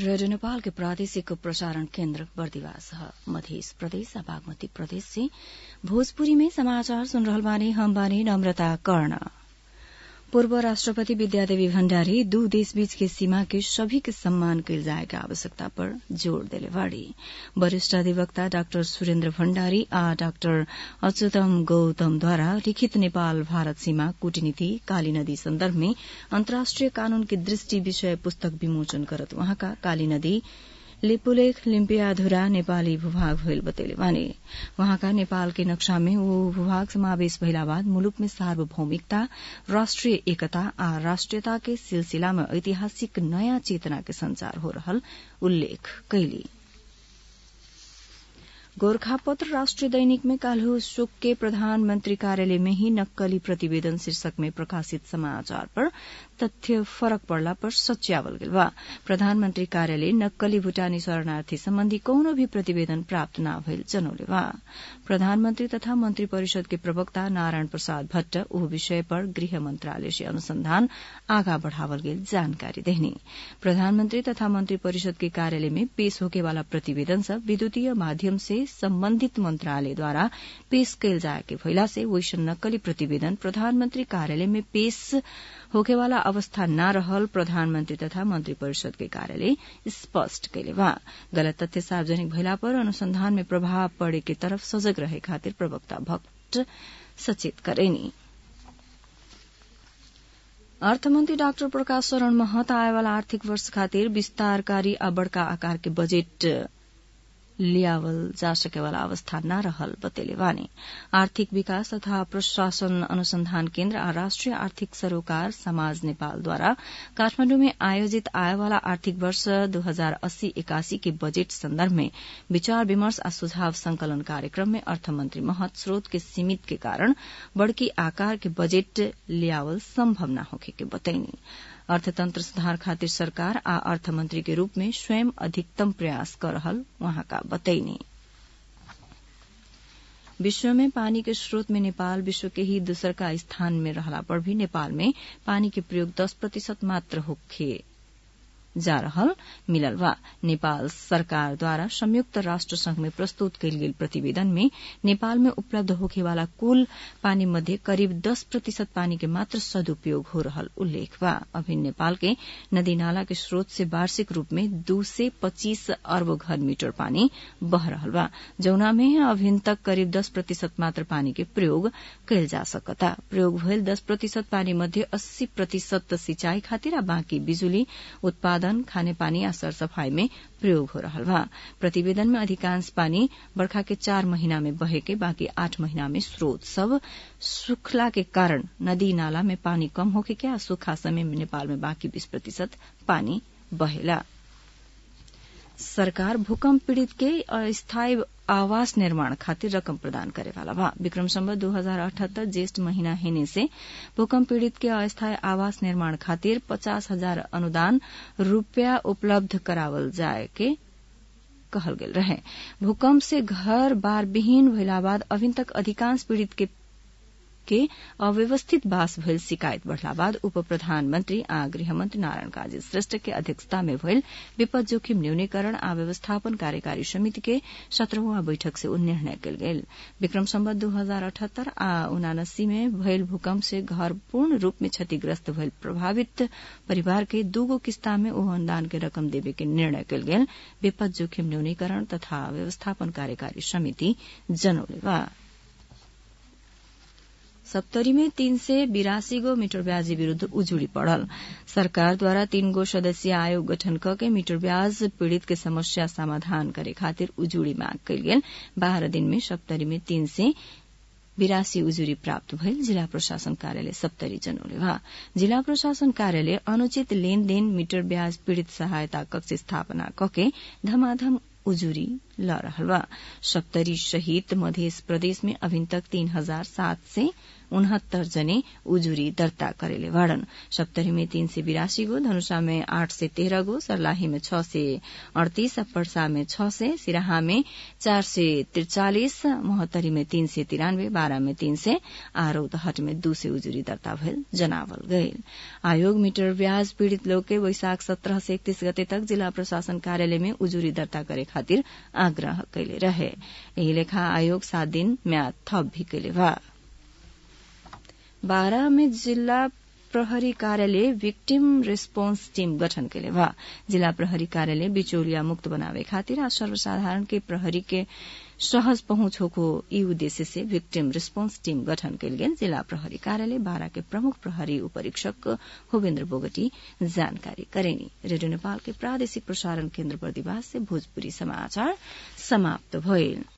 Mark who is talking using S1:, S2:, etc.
S1: radio Nepal के प्रादेशिक प्रसारण केन्द्र बर्दिवास मध्य प्रदेश बागमती प्रदेश से भोजपुरी में समाचार सुन रहल बानी हम बानी नम्रता कर्ण पूर्व राष्ट्रपति विद्यादेवी भण्डारी दू देश बीच के सीमा के सभी के सम्मान कयल जाए के आवश्यकता पर जोड़ देले बाड़ी वरिष्ठ अधिवक्ता डाक्टर सुरेन्द्र भण्डारी आ डाक्टर अच्युतम गौतमद्वारा लिखित नेपाल भारत सीमा कूटनीति काली नदी सन्दर्भ में अन्तर्राष्ट्रिय कानून की दृष्टि विषय पुस्तक विमोचन करत वहाँका काली नदी लिपुलेख लिम्पियाधुरा नेपाली भूभाग भइल बतैले बानी वहाँका नेपाल के नक्शा में वो भूभाग समावेश भइला बाद मुलुक में सार्वभौमिकता राष्ट्रिय एकता आ राष्ट्रियता के सिलसिला में ऐतिहासिक नयाँ चेतना के संचार हो रहल उल्लेख कैली गोरखापत्र राष्ट्रीय दैनिक में काल्ह शोक के प्रधानमंत्री कार्यालय में ही नक्कली प्रतिवेदन शीर्षक में प्रकाशित समाचार पर तथ्य फरक पड़ला पर सच्यावल गेल बा प्रधानमंत्री कार्यालय नक्कली भूटानी शरणार्थी सम्बन्धी कौनो भी प्रतिवेदन प्राप्त न भइल जनौले बा प्रधानमंत्री तथा मंत्री परिषद के प्रवक्ता नारायण प्रसाद भट्ट ओह विषय पर गृह मंत्रालय से अनुसंधान आगा बढ़ावल गेल जानकारी देहनी प्रधानमंत्री तथा मंत्री परिषद के कार्यालय में पेश होके वाला प्रतिवेदन सब विद्युतीय माध्यम से सम्बन्धित मंत्रालय द्वारा पेश कयल जाए के भइला से वैसन नक्कली प्रतिवेदन प्रधानमंत्री कार्यालय में पेश होखेवाला अवस्था न रहल प्रधानमंत्री तथा मंत्री परिषद के कार्यालय स्पष्ट कैले बा गलत तथ्य सार्वजनिक भइला पर अनुसंधान में प्रभाव पड़े के तरफ सजग रहे खातिर प्रवक्ता भट्ट सचेत करेनी अर्थमन्त्री डाक्टर प्रकाश शरण महत आएवाला आर्थिक वर्ष खातिर विस्तारकारी आ बड़का आकार के बजेट लियावल जा सकेवाला अवस्था न रहल बतेले बानी आर्थिक विकास तथा प्रशासन अनुसंधान केन्द्र आ राष्ट्रिय आर्थिक सरोकार समाज नेपालद्वारा काठमाण्डु में आयोजित आएवाला आर्थिक वर्ष दू हजार अस्सी एकासी के बजेट सन्दर्भ में विचार विमर्श आ सुझाव संकलन कार्यक्रम में अर्थमन्त्री महत स्रोत के सीमित के कारण बड़की आकार के बजेट लियावल सम्भव न होखे के बतैनी अर्थतंत्र सुधार खातिर सरकार आ अर्थमंत्री के रूप में स्वयं अधिकतम प्रयास कर रहल वहाँका बतैनी विश्व में पानी के स्रोत में नेपाल विश्व के ही दूसर का स्थान में रहला पर भी नेपाल में पानी के प्रयोग दस प्रतिशत मात्र होखे जा रहल मिलल बा नेपाल सरकार द्वारा संयुक्त राष्ट्र संघ में प्रस्तुत कयल गेल प्रतिवेदन में नेपाल में उपलब्ध होखे वाला कुल पानी मध्ये करीब दस प्रतिशत पानी के मात्र सदुपयोग हो रहल उल्लेख बा अभी नेपाल के नदी नाला के स्रोत से वार्षिक रूप में दू से पच्चीस अर्ब घन मीटर पानी बह रहल बा जौना में अभिन तक करीब दस प्रतिशत मात्र पानी के प्रयोग कयल जा सकता प्रयोग भयल दस प्रतिशत पानी मध्ये अस्सी प्रतिशत सिंचाई खातिर आ बाँकी बिजुली उत्पादन उत्पादन खानेपानी आ सरसफाई में प्रयोग हो रहा बा प्रतिवेदन में अधिकांश पानी बरखा के चार महीना में बहे के बाकी आठ महीना में स्रोत सब सुखला के कारण नदी नाला में पानी कम होके के आ सूखा समय में नेपाल में बाकी बीस प्रतिशत पानी बहेला सरकार भूकंप पीड़ित के अस्थायी आवास निर्माण खातिर रकम प्रदान करेवाला बा विक्रम सम्बत दू हजार अठहत्तर ज्येष्ठ महीना हेने से भूकंप पीड़ित के अस्थायी आवास निर्माण खातिर पचास हजार अनुदान रूपया उपलब्ध करावल जाए के कहल गेल रहे भूकंप से घर बार विहीन भइला बाद अभिन तक अधिकांश पीड़ित के के अव्यवस्थित बास भइल शिकायत बढ़ला बाद उप प्रधानमन्त्री आ गृहमन्त्री नारायण काजी श्रेष्ठ के अध्यक्षता में भइल विपद जोखिम न्यूनीकरण आ व्यवस्थापन कार्यकारी समिति के सत्रहवां बैठक से निर्णय कयल गेल विक्रम सम्बत दू हजार अठहत्तर आ उनासी में भइल भूकंप से घर पूर्ण रूप में क्षतिग्रस्त भइल प्रभावित परिवार के दूगो किस्ता में ओह अनुदान के रकम देवे के निर्णय कयल गेल विपद जोखिम न्यूनीकरण तथा व्यवस्थापन कार्यकारी समिति जनौले बा सप्तरी में तीन से बिरासी गो मीटर ब्याज विरूद्ध उजुड़ी पड़ल सरकार द्वारा तीन गो सदस्यीय आयोग गठन क के मीटर ब्याज पीड़ित के समस्या समाधान करे खातिर उजुड़ी मांग कयल गेल बाह्र दिन में सप्तरी में तीन से बिरासी उजुरी प्राप्त भइल जिल्ला प्रशासन कार्यालय सप्तरी जनौले बा जिल्ला प्रशासन कार्यालय अनुचित लेनदेन मीटर ब्याज पीड़ित सहायता कक्ष स्थापना कके धमाधम उजुरी ल रहल बा सप्तरी सहित मध्य प्रदेश में अभी तक तीन हजार सात से उनहत्तर जने उजुरी दर्ता करेले बाड़न सप्तरी में तीन सय बिरासी गो धनुषा में आठ सय तेह्र गो सर्लाही में छ सय अड़तीस पर्सा में छ सय सिराहा में चार सय त्रिचालिस मोहत्तरी में तीन सय तिरानब्बे बाह्र में तीन सय आ रौतहट में दू सय उजुरी दर्ता भयल जनावल गयल आयोग मीटर ब्याज पीड़ित लोग के वैशाख सत्रह से इकतीस गते तक जिला प्रशासन कार्यालय में उजुरी दर्ता करे खातिर आग्रह कैले रहे यही लेखा आयोग सात दिन म्याद थप भी कैले बा बारह में जिला प्रहरी कार्यालय विक्टिम रेस्पोन्स टीम गठन कैले बा जिला प्रहरी कार्यालय बिचौलिया मुक्त बनावे खातिर आज सर्वसाधारण के प्रहरी के सहज पहुंच होको यी उद्देश्य से विक्टिम रेस्पोन्स टीम गठन कैल गेल जिला प्रहरी कार्यालय बारा के प्रमुख प्रहरी उपरीक्षक होवेन्द्र बोगटी जानकारी करेनी रेडियो नेपाल के प्रादेशिक प्रसारण केन्द्र बर्दिवास से भोजपुरी समाचार समाप्त भइल